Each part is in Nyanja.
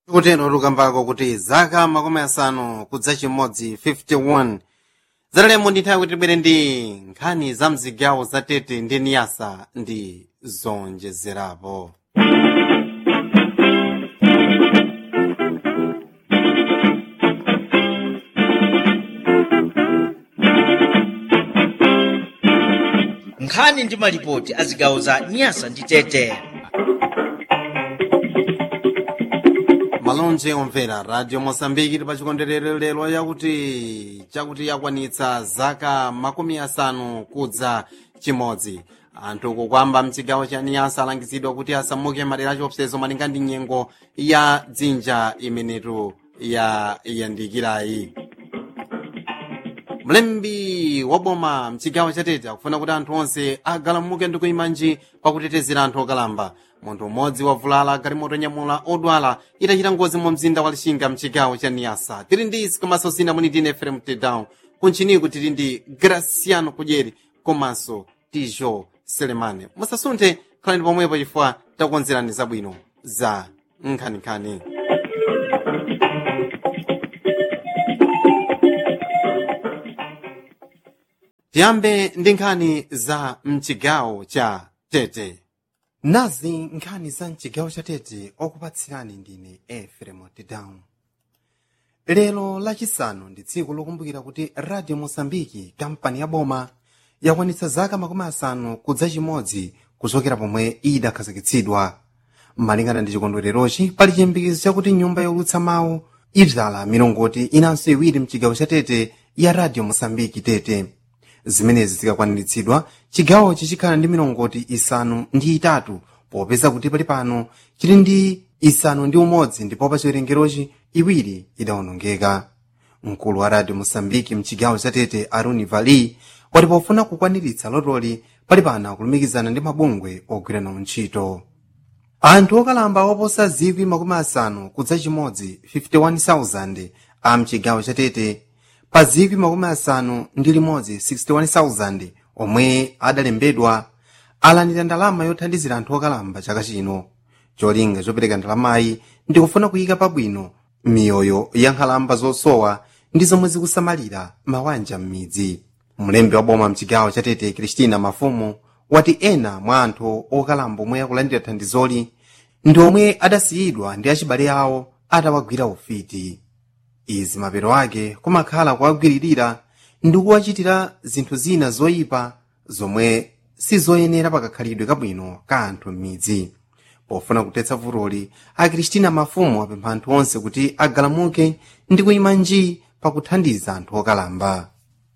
kutero lukambako kuti zaka makumi asanu kudza chimodzi 51 zatalemo ndi nthawi kuti tibwere ndi nkhani za mzigawo za tete ndi niyasa ndi zonjezerapo nkhani ndi malipoti a zigawo za nyasa ndi tete malonje omvera radio mosambiki ili pa chikondwerero lero yakuti chakuti yakwanitsa zaka makumi asanu kudza chimodzi anthu kukwamba mchigawo cha niyasa alangizidwa kuti asamuke madera achiopsezo malinga ndi nyengo ya dzinja imenetu ya yandikirayi mlembi wa boma mchigawo cha tete akufuna kuti anthu onse agalamuke ndi kuyimanji pakutetezera anthu okalamba munthu umodzi wavulala galimoto nyamula odwala itachita ngozi mu mzinda wa lixinga mchigawo cha niyasa tili ndi isi komanso sina muni tine efrem tedown kunchiniku tili ndi graciano kudyeri komanso tijo selemane musasunthe khalani pomwepo chifukwa takukonzerani zabwino za nkhaninkhani tiyambe ndi nkhani za mchigawo cha tete nazi nkhani za mchigawo cha tete okupatsirani ndine efrem tedown lero lachisanu ndi tsiku lokumbukira kuti radio mosambiki kampani ya boma yakwanitsa zaka makumi asanu kudza chimodzi kuchokera pomwe idakhazikitsidwa malingana ndi chikondwererochi pali chiyembekezo chakuti nyumba yolutsa mawu idzala milongoti inanso iwiri mchigawo cha tete ya radio mosambiki tete zimenezi zikakwaniritsidwa chigawochi chikhala ndi milongoti isanu ndi itatu popeza kuti pali pano chili ndi isanu ndi umodzi ndipo pa chiwerengerochi iwiri idawonongeka mkulu wa radio mosambiki mchigawo cha tete aruni vali wati pofuna kukwaniritsa lotoli pali pano akulumikizana ndi mabungwe ogwirana ntchito anthu okalamba oposa zikwi makumi asanu kudza chimodzi 51,000 a mchigawo cha tete pa zikwi makumi asanu ndi limodzi 61,000 omwe adalembedwa alandira ndalama yothandizira anthu okalamba chaka chino cholinga chopereka ndalamayi ndi kufuna kuyika pabwino miyoyo ya nkhalamba zosowa ndi zomwe zikusamalira mawanja m'midzi mlembi wa boma mchigawo cha tete kristina mafumu wati ena mwa anthu okalamba omwe akulandira thandizoli ndi omwe adasiyidwa ndi achibale awo atawagwira ufiti izi mapero ake kumakhala kuwagwiririra ndi kuwachitira zinthu zina zoyipa zomwe sizoyenera pakakhalidwe kabwino ka anthu m'midzi pofuna kutetsa vutoli akristina mafumu apempha anthu onse kuti agalamuke ndi kuyima nji pakuthandiza anthu okalamba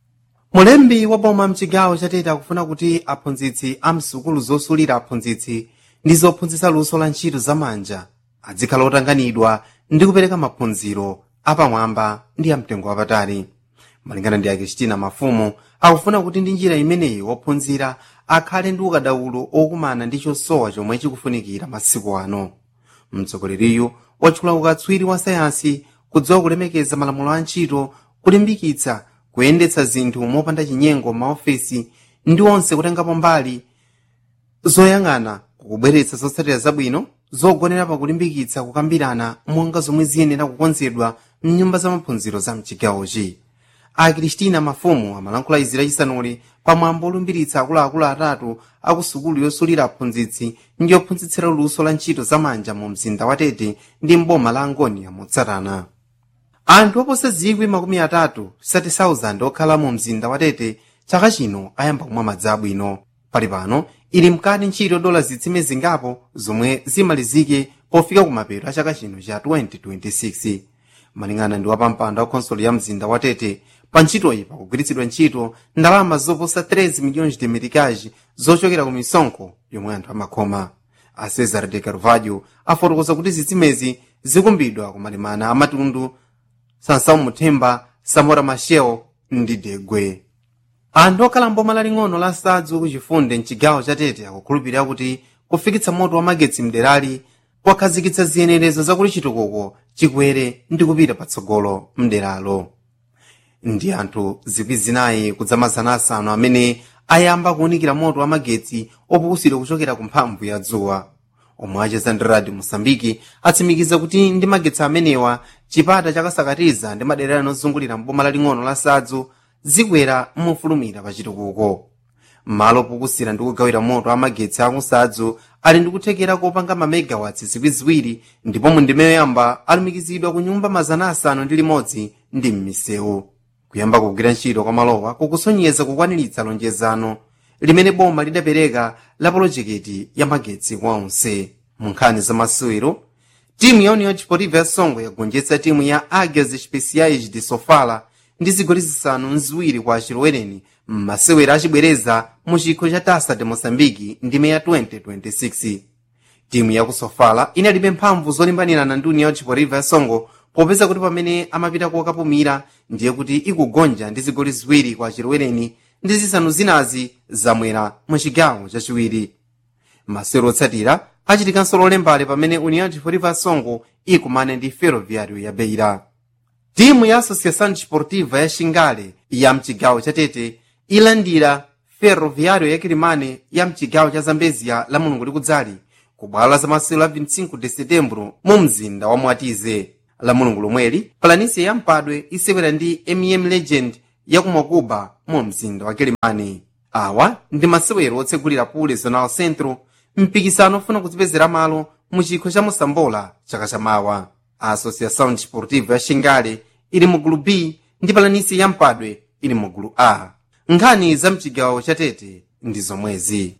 mulembi wa boma mchigawo chatete akufuna kuti aphunzitsi a msukulu zosulira aphunzitsi ndi zophunzitsa luso la ntchito zamanja adzikhala otanganidwa ndi kupereka maphunziro apamwamba ndi amtengo wapatali malingana ndi akristina mafumu akufuna kuti ndi njira imeneyi wophunzira akhale ndi ukadaulo okumana ndi chosowa chomwe chikufunikira masiku ano mtsogoleriyu watchula ukatswiri wa sayansi kudziwa kulemekeza malamulo a ntchito kulimbikitsa kuyendetsa zinthu mopanda chinyengo m'maofesi ndi onse kutengapo mbali zoyang'ana kukubweretsa zotsatira zabwino zogonera pakulimbikitsa kukambirana monga zomwe ziyenera kukonzedwa mnyumba za maphunziro za mchigawochi akristina mafumu amalankhula izi lachisanuli pamwambo olumbiritsa akuluakulu atatu aku sukulu yosulira aphunzitsi ndi yophunzitsira luso la ntchito zamanja mu mzinda wa tete ndi mboma la angonia motsatana anthu oposa zikwi makumi atatu 30,000 okhala mu mzinda wa tete chaka chino ayamba kumwa madzi abwino pali pano ili mkati ntchito dola zitsime zingapo zomwe zimalizike pofika kumapeto a chaka chino cha 2026 malingana ndi wapampando wa khonsolo ya mzinda wa tete pa ntchitoyi pakugwiritsidwa ntchito ndalama zoposa 13 milhões de meticais zochokera ku misonkho yomwe anthu amakhoma a cesar de carvalho afotokoza kuti zitsimezi zikumbidwa kumalimana amatundu sansão muthemba samora machel ndi degwe anthu okhala mboma laling'ono la sadzu kuchifunde mchigawo cha tete akukhulupirira kuti kufikitsa moto wa magetsi mderali kwakhazikitsa ziyenerezo zakuti chitukuko chikwere ndi kupita patsogolo mderalo ndi anthu zikwi zinayi kudzamazana asanu amene ayamba kuwunikira moto wa magetsi opukusidwa kuchokera ku mphamvu ya dzuwa omwe acheza ndi radio mosambiki atsimikiza kuti ndi magetsi amenewa chipata chakasakatiza ndi madera anozungulira mboma laling'ono la sadzu zikwera mofulumira pa chitukuko malo pokusira ndi kugawira moto amagetsi akusadzu ali ndi kuthekera kopanga mamegawatsi ziwiriziwiri ndipo mu ndime yoyamba alumikizidwa ku nyumba mazana asanu ndi limodzi ndi m'misewu kuyamba kugwira ntchito kwa malowa kukusonyeza kukwaniritsa lonjezano limene boma lidapereka la polojekiti ya magetsi kwa onse mu nkhani za masewero timu ya union deportiva ya songo yagonjetsa timu ya águias especiais de sofala ndi zigoli zisanu nziwiri kwa achilowereni m'masewero achibwereza mu chikho cha tasa de moçambique ndime ya 2026 timu ya ku sofala inalibe mphamvu zolimbanirana ndi union deportiva ya songo popeza kuti pamene amapita kokapumira ndiye kuti ikugonja ndi zigoli ziwiri kwa achilowereni ndi zisanu zinazi zamwera mu chigawo chachiwiri masewero otsatira achitikanso lolembale pamene union deportiva ya songo ikumane ndi ferroviário ya beira timu ya associação desportiva ya xingale ya mchigawo cha tete ilandira ferroviário ya kilimane ya mchigawo cha zambezia la mulungu likudzali ku bwalo la zamasewero la 25 de setembro mu mzinda wa mwatize la mulungu lomweli palanisia ya mpadwe isewera ndi mm legend ya kumakuba mu mzinda wa kilimane awa ndi masewero otsegulira pule zonal centro mpikisano ofuna kudzipezera malo mu chikho cha mosambola chaka chamawa a associação desportiva ya xingale ili mu gulu b ndi palanisi ya mpadwe ili mu gulu a nkhani za mchigawo cha tete ndi zomwezi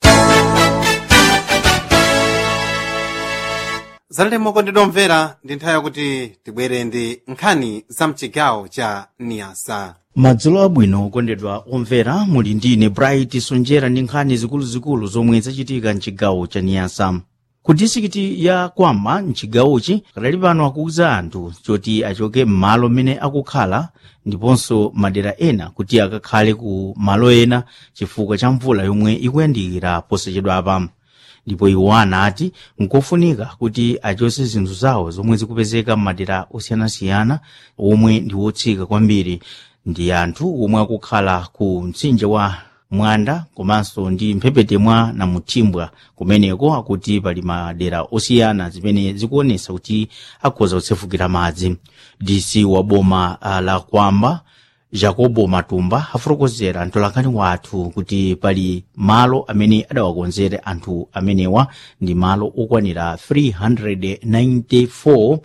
zalemo kondedwa mvera ndi nthawi yakuti tibwere ndi nkhani za mchigawo cha niyasa madzulo abwino okondedwa omvera muli ndine bright sonjera ndi nkhani zikuluzikulu zomwe zachitika mchigawo cha niyasa ku disikiti ya kwama mchigawochi kadali pano akuwuza anthu choti achoke m'malo mmene akukhala ndiponso madera ena kuti akakhale ku malo ena chifukwa cha mvula yomwe ikuyandikira posachedwapa ndipo iwo anati nkofunika kuti achose zinthu zawo zomwe zikupezeka m'madera osiyanasiyana omwe ndi wotsika kwambiri ndi anthu omwe akukhala ku mtsinje wa mwanda komanso ndi mphepete mwa namuthimbwa kumeneko akuti pali madera osiyana zimene zikuonesa kuti akhoza kutsefukira madzi dc wa boma uh, la kwamba jacobo matumba afotokozera mtolankhani wathu kuti pali malo amene adawakonzere anthu amenewa ndi malo okwanira 394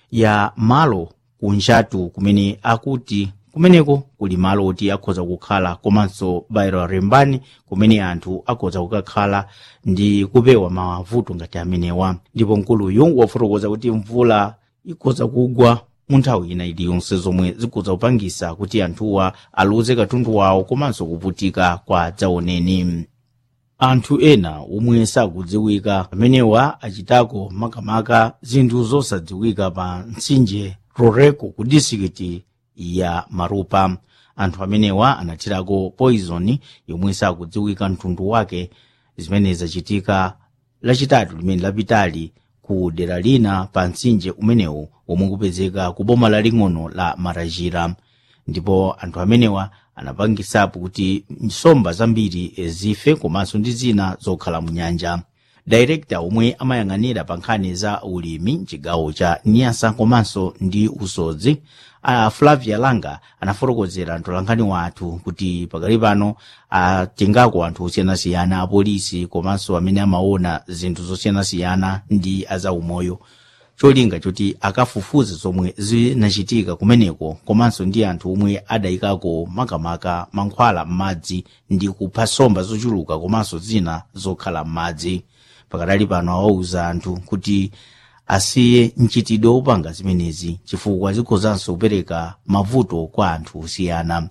ya malo kunjatu kumene akuti kumeneko kuli malo oti akhoza kukhala komanso bairo rembani kumene anthu akhoza kukakhala ndi kupewa mavuto ngati amenewa ndipo mkuluyu wafotokoza kuti mvula ikhoza kugwa mu nthawi ina iliyonse zomwe zikhoza kupangisa kuti anthuwa aluze katundu wawo komanso kuvutika kwa dzaoneni anthu ena omwe sakudziwika amenewa achitako makamaka zinthu zosadziwika pa mtsinje roreko ku disikiti ya marupa anthu amenewa anathirako poison yomwe sakudziwika mtundu wake zimene zachitika lachitatu limene lapitali ku dera lina pa mtsinje umenewu omwe kupezeka ku boma laling'ono la marajira ndipo anthu amenewa anapangisapo kuti nsomba zambiri zife komanso ndi zina zokhala mu nyanja dairekta omwe amayang'anira pa nkhani za ulimi mchigawo cha niyasa komanso ndi usodzi a flavia langa anafotokozera mtolankhani wathu kuti pakali pano atengako anthu osiyanasiyana apolisi komanso amene amaona zinthu zosiyanasiyana ndi azaumoyo cholinga choti akafufuze zomwe zinachitika kumeneko komanso ndi anthu omwe adayikako makamaka mankhwala m'madzi ndi kupha nsomba zochuluka komanso zina zokhala m'madzi pakadali pano awauza anthu kuti asiye mchitidwe wopanga zimenezi chifukwa zikhozanso kupereka mavuto kwa anthu osiyana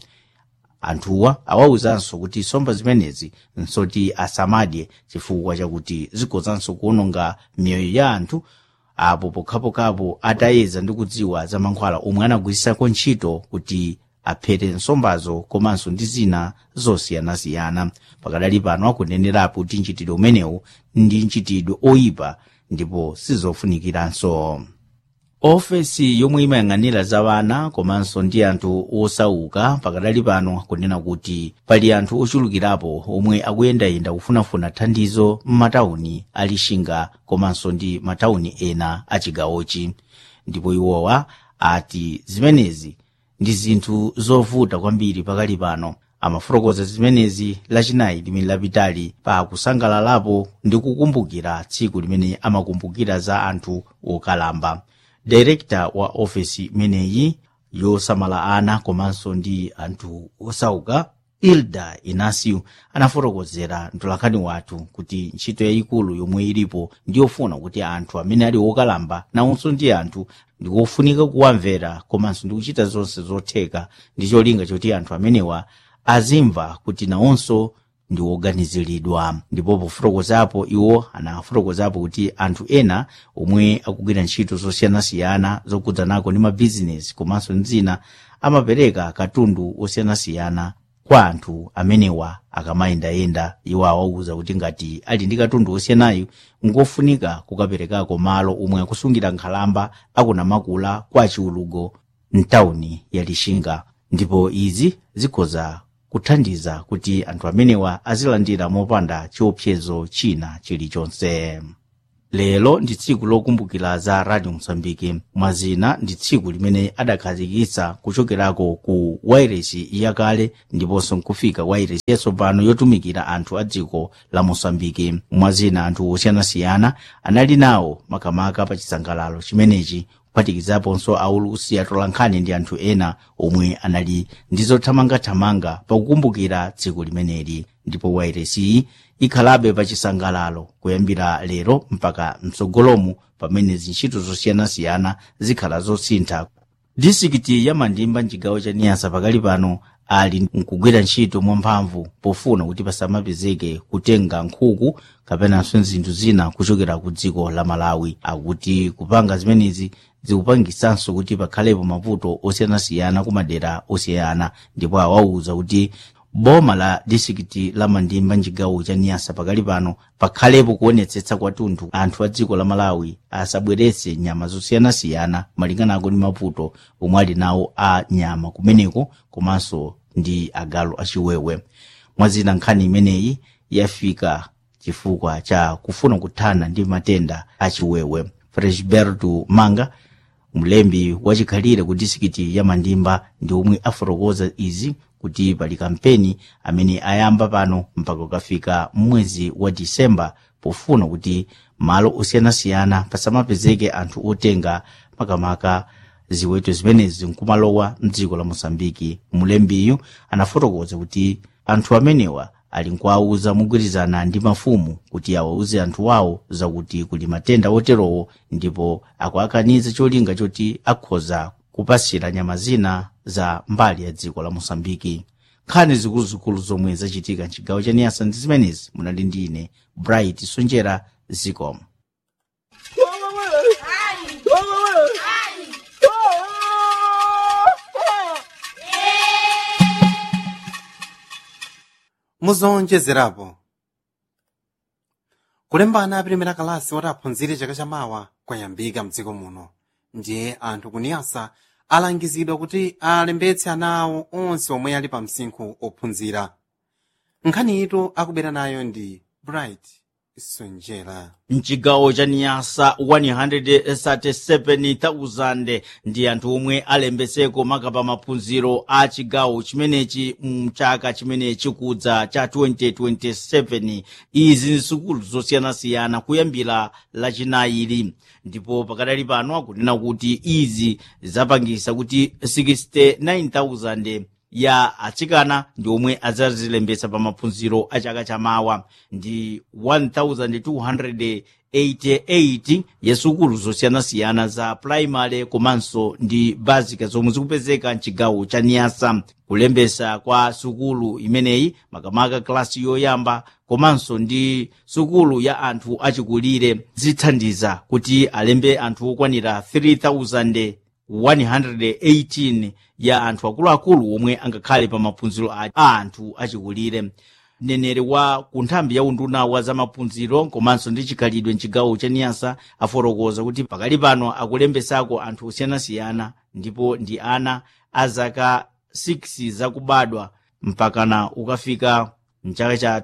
anthuwa awawuzanso kuti nsomba zimenezi nsoti asamadye chifukwa chakuti zikhozanso kuononga miyoyo ya anthu apo pokhapokhapo atayeza ndi kudziwa za mankhwala omwe anagwirisako ntchito kuti aphete nsombazo komanso ndi zina zosiyanasiyana pakadali pano akunenerapo kuti mchitidwe umenewu ndi mchitidwe oyipa ndipo sizofunikiranso ofesi yomwe imayang'anira za wana komanso ndi anthu osauka pakadali pano kunena kuti pali anthu ochulukirapo omwe akuyendayenda kufunafuna thandizo m'matawuni a lixinga komanso ndi matawuni ena a chigawochi ndipo iwowa ati zimenezi ndi zinthu zovuta kwambiri pakali pano amafotokoza zimenezi lachinayi limene lapitali pa kusangalalapo ndi kukumbukira tsiku limene amakumbukira za anthu okalamba direkta wa ofesi imeneyi yosamala ana komanso ndi anthu osauka ilda inacio anafotokozera mtolankhani wathu kuti ntchito yayikulu yomwe ilipo ndiyofuna kuti anthu amene ali okalamba nawonso ndi anthu ndikofunika kuwamvera komanso ndi kuchita zonse zotheka ndi cholinga choti anthu amenewa azimva kuti nawonso ndi oganiziridwa ndipo pofotokozapo iwo anafotokozapo kuti anthu ena omwe akugwira ntchito zosiyanasiyana zokudzanako ndi mabizinesi komanso ndi zina amapereka katundu osiyanasiyana kwa anthu amenewa akamayendayenda iwo awauza kuti ngati ali ndi katundu osiyanayo ngofunika kukaperekako malo omwe akusungira nkhalamba akunamakula kwa chiulugo mtawuni ya lixinga ndipo izi zikhoza kuthandiza kuti anthu amenewa azilandira mopanda chiopsezo china chilichonse lero ndi tsiku lokumbukira za radio mosambiki mwazina ndi tsiku limene adakhazikitsa kuchokerako ku wairesi yakale ndiponso nkufika wairesi yatsopano yotumikira anthu a dziko la mosambiki mwazina anthu osiyanasiyana anali nawo makamaka pa chisangalalo chimenechi kuphatikizaponso aulusi atolankhani ndi anthu ena omwe anali ndi zothamangathamanga pakukumbukira tsiku limeneli ndipo wairesiyi ikhalabe pa chisangalalo kuyambira lero mpaka mtsogolomu pamene zintchito zosiyanasiyana zikhala zosintha disikiti ya mandimba mchigawo cha niyasa pakali pano ali nkugwira ntchito mwamphamvu pofuna kuti pasamapezeke kutenga nkhuku kapenanso zinthu zina kuchokera ku dziko la malawi akuti kupanga zimenezi zikupangisanso kuti pakhalepo mavuto osiyanasiyana ku madera osiyana ndipo awauza kuti boma la disikiti la mandimba mchigawo cha niyasa pakali pano pakhalepo kuonetsetsa kwathunthu anthu a dziko la malawi asabweretse nyama zosiyanasiyana malinganako ndi mavuto omwe ali nawo a nyama kumeneko komanso ndi agalu achiwewe mwazina nkhani imeneyi yafika chifukwa cha kufuna kuthana ndi matenda achiwewe fresberto manga mlembi wachikhalire ku disikiti ya mandimba ndi omwe afotokoza izi kuti pali kampeni amene ayamba pano mpaka ukafika mwezi wa disemba pofuna kuti malo osiyanasiyana pasamapezeke anthu otenga makamaka ziweto zimenezi nkumalowa mdziko la mosambiki mulembiyu anafotokoza kuti anthu amenewa ali nkuwauza mogwirizana ndi mafumu kuti awauze anthu wawo zakuti kuli matenda oterowo ndipo akuakaniza cholinga choti akhoza kupasira nyama zina za mbali ya dziko la mosambiki nkhani zikuluzikulu zomwe zachitika mchigawo cha niyasa ndi zimenezi munali ndi ine bright sonjera zicom muzonjezerapo kulembana apirimira kalasi woti aphunzire chaka chamawa kwayambika mdziko muno ndiye anthu kuniyasa alangizidwa kuti alembetse ana awo onse omwe ali pa msinkhu ophunzira nkhaniyitu akubera nayo ndi bright sonjera mchigawo cha niyasa 137,000 ndi anthu omwe alembetseko makapa maphunziro a chigawo chimenechi mchaka chimene chikudza cha 2027 izi ndi sukulu zosiyanasiyana kuyambira lachinayili ndipo pakadali pano akunena kuti izi zapangisa kuti 69,000 ya atsikana ndi omwe adzazilembetsa pa maphunziro a chaka chamawa ndi 1288 ya sukulu zosiyanasiyana za primary komanso ndi basic zomwe zikupezeka mchigawo cha niyasa kulembesa kwa sukulu imeneyi makamaka klasi yoyamba komanso ndi sukulu ya anthu achikulire zithandiza kuti alembe anthu okwanira 3000 118 ya anthu akuluakulu omwe angakhale pa maphunziro a anthu achikulire mneneri wa ku nthambi ya unduna wa zamaphunziro komanso ndi chikhalidwe mchigawo cha niyasa afotokoza kuti pakali pano akulembesako anthu osiyanasiyana ndipo ndi ana a zaka 6 zakubadwa mpakana ukafika mchaka cha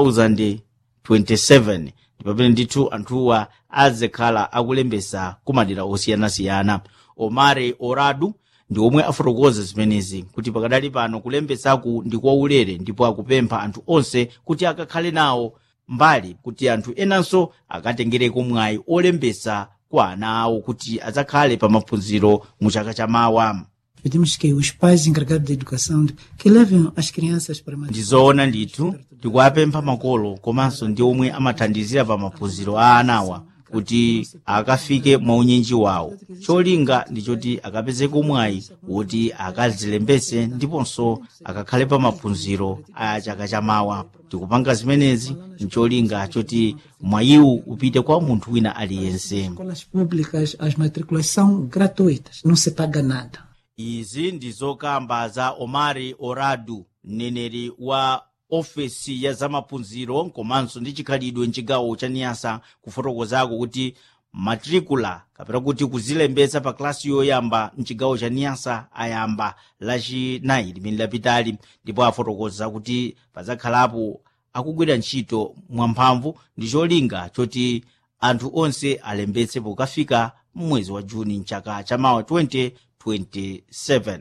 2027 ndipo pamene ndithu anthuwa azikhala akulembesa kumadera osiyanasiyana omare oradu ndi omwe afotokoza zimenezi kuti pakadali pano kulembesaku ndi kwaulere ndipo akupempha anthu onse kuti akakhale nawo mbali kuti anthu enanso akatengereko mwayi olembesa kwa ana awo kuti adzakhale pa maphunziro mu chaka chamawa Pedimos que os pais encarregados da educação que levem as crianças para uma ndizoona ndithu tikuwapempha makolo komanso ndi omwe amathandizira pa maphunziro a anawa kuti akafike mwaunyinji wawo cholinga ndi choti akapezeko mwayi woti akazilembese ndiponso akakhale pa maphunziro a chaka chamawa tikupanga zimenezi ncholinga choti mwayiwu upite kwa munthu wina aliyense escolas públicas, as matrículas são gratuitas, não se paga nada. izi ndi zokamba za omari oradu mneneri wa ofesi ya zamaphunziro komanso ndi chikhalidwe mchigawo cha niyasa kufotokozako kuti matricula kapena kuti kuzilembetsa pa klasi yoyamba mchigawo cha niyasa ayamba lachinayi limene lapitali ndipo afotokoza kuti pazakhalapo akugwira ntchito mwamphamvu ndi cholinga choti anthu onse alembetse pokafika mwezi wa juni mchaka chamawa 2027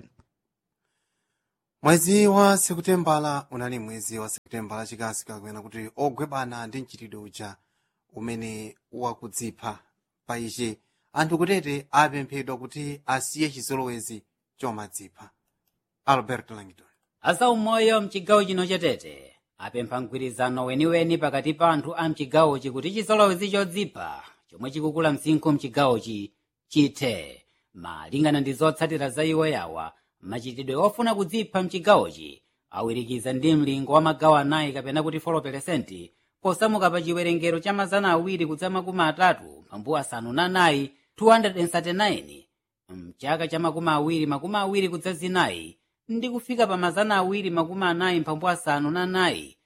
mwezi wa sekutembala unali mwezi wa sekutembala chikasi kakuyena kuti ogwebana ndi mchitidwe uja umene wakudzipha pa ichi anthu kutete apemphedwa kuti asiye chizolowezi chomadzipha albert langton azaumoyo mchigawo chino chatete apempha mgwirizano weniweni pakati pa anthu a mchigawochi kuti chizolowezi chodzipha chomwe chikukula msinkhu mchigawochi chithe malingana ndi zotsatira za iwo yawa machitidwe ofuna kudzipha mchigawochi awirikiza ndi mlingo wa magawo anayi kapena kuti 4 posamuka pa chiwerengero cha mazana awiri kudza makumi atatu mphambu asanu na nayi 239 mchaka cha makumi awiri makumi awiri kudza zinayi ndi kufika pa mazana awiri makumi anayi mphambu asanu na nayi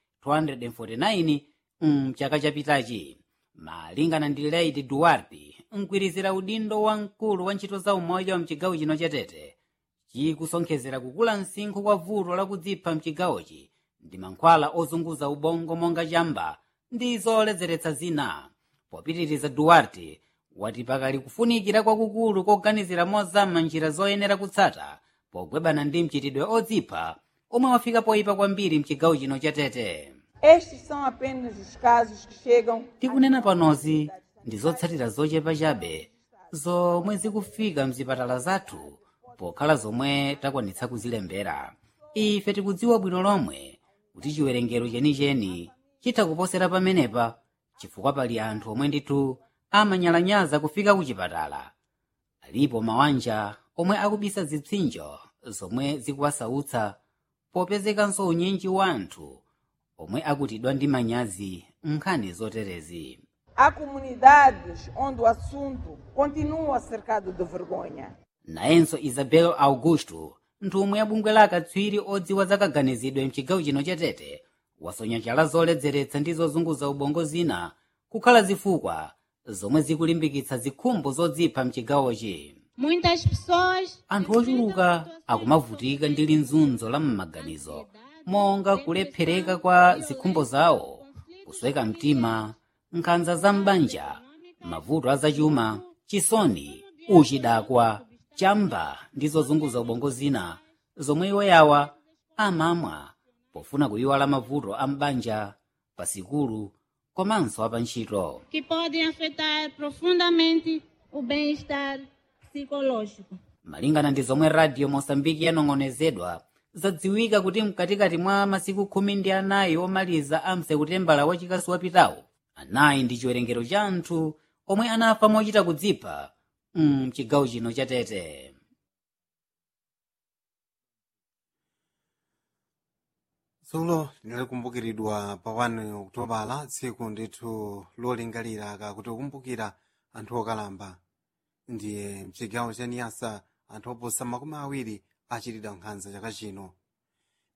249 mchaka chapitachi malingana ndi lady duarte mkwirizira udindo wa mkulu wa ntchito za umoyo wa mchigawo chino chatete chikusonkhezera kukula msinkhu kwa vuto lakudzipha mchigawochi ndi mankhwala ozunguza ubongo monga chamba ndi zoledzeretsa zina popitiriza duarte wati pakali kufunikira kwakukulu koganizira mozama njira zoyenera kutsata pogwebana ndi mchitidwe odzipha omwe wafika poyipa kwambiri mchigawo chino chatete Estes são apenas os casos que chegam tikunena panozi ndi zotsatira zochepa chabe zomwe zikufika mzipatala zathu pokhala zomwe takwanitsa kuzilembera ife tikudziwa bwino lomwe kuti chiwerengero chenicheni chitha kuposera pamenepa chifukwa pali anthu omwe ndithu amanyalanyaza kufika kuchipatala alipo mawanja omwe akubisa zipsinjo zomwe zikuwasautsa popezekanso unyinji wa anthu omwe akutidwa ndi manyazi nkhani zoterezi há comunidades onde o assunto continua cercado de vergonha. nayenso isabel augusto nthumwi ya bungwe la akatswiri odziwa zakaganizidwe mchigawo chino chatete wasonya chala zoledzeretsa ndi zozunguza ubongo zina kukhala zifukwa zomwe zikulimbikitsa zikhumbo zodzipha mchigawochi Muitas pessoas anthu ochuluka akumavutika ndi linzunzo la m'maganizo monga kulephereka kwa zikhumbo zawo kusweka mtima nkhanza za m'banja mavuto azachuma chisoni uchidakwa chamba ndi zozunguza ubongo zina zomwe iwo yawa amamwa pofuna kuyiwala mavuto a m'banja pasikulu komanso apantchito que podem afetar profundamente o bem-estar psicológico. malingana ndi zomwe radio mosambiki yanong'onezedwa zadziwika kuti mkatikati mwa masiku khumi ndi anayi omaliza a msekutembala wachikasu wapitawo anayi ndi chiwerengero cha anthu omwe anafa mochita kudzipha mchigawo chino chatete dzulo linalikumbukiridwa pa 1 okutobala tsiku ndithu lolingalira kakuti kukumbukira anthu okalamba ndiye mchigawo cha niyasa anthu oposa makumi awiri achitidwa nkhanza chaka chino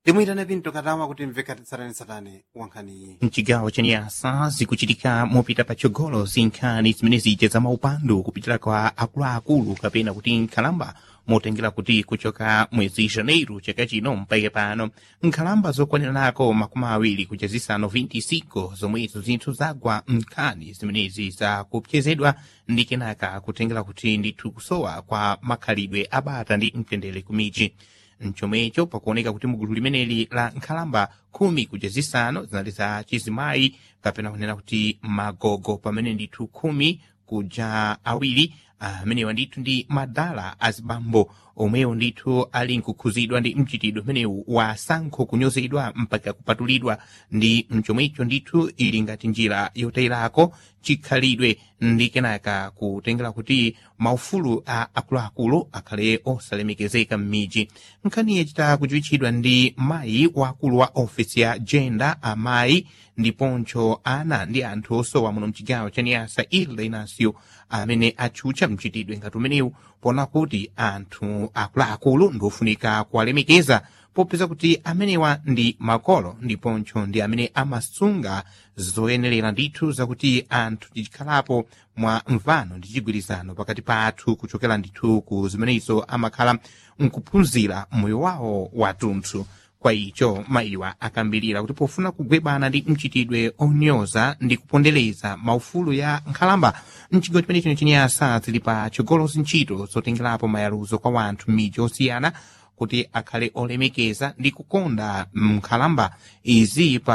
timuyitane pinto katawa kuti mvekati tsatanetsatane wankhaniyi mchigawo cha nyasa zikuchitika mopita patsogolo zinkhani zimene zija za maupandu kupitira kwa akuluakulu kapena kuti nkhalamba motengera kuti kuchoka mwezi janeiro chaka chino mpaka pano nkhalamba zokwaniranako makumi awiri kuja zisanu 25 zomwezo zinthu zagwa nkhani zimenezi zakupchezedwa ndi kenaka kutengera kuti ndithu kusowa kwa makhalidwe abata ndi mtendere kumiji mchomwecho pakuoneka kuti mugulu limeneli la nkhalamba khumi kuja zisanu zinali za chizimayi kapena kunena kuti magogo pamene ndithu khumi kuja awiri amenewa ndithu ndi madala azibambo omwewo ndithu ali nkukhuzidwa ndi mchitidwe umenewu wa sankho kunyozedwa mpaka kupatulidwa ndi mchomwecho ndithu ili ngati njira yotayirako chikhalidwe ndi kenaka kutengera kuti maufulu a akuluakulu akhale osalemekezeka m'miji nkhani yachita kuchiwitchidwa ndi mayi wakulu wa ofisi ya gender amayi ndiponso ana ndi anthu osowa muno mchigawo cha niyasa ilda inasio amene atchutcha mchitidwe ngati umenewu pona kuti anthu akuluakulu ndiofunika kuwalemekeza popeza kuti amenewa ndi makolo ndiponso ndi amene amasunga zoyenerera ndithu zakuti anthu tichikhalapo mwa mvano ndi chigwirizano pakati pathu kuchokera ndithu ku zimenezo amakhala nkuphunzira moyo wawo wathunthu kwa icho mayiwa akambirira kuti pofuna kugwebana ndi mchitidwe onyoza ndi kupondereza maufulu ya nkhalamba mchigawo chimene chino chinyasa zili pa chigolozi ntchito zotengerapo mayaluzo kwa wanthu m'miji osiyana kuti akhale olemekeza ndi kukonda nkhalamba izi pa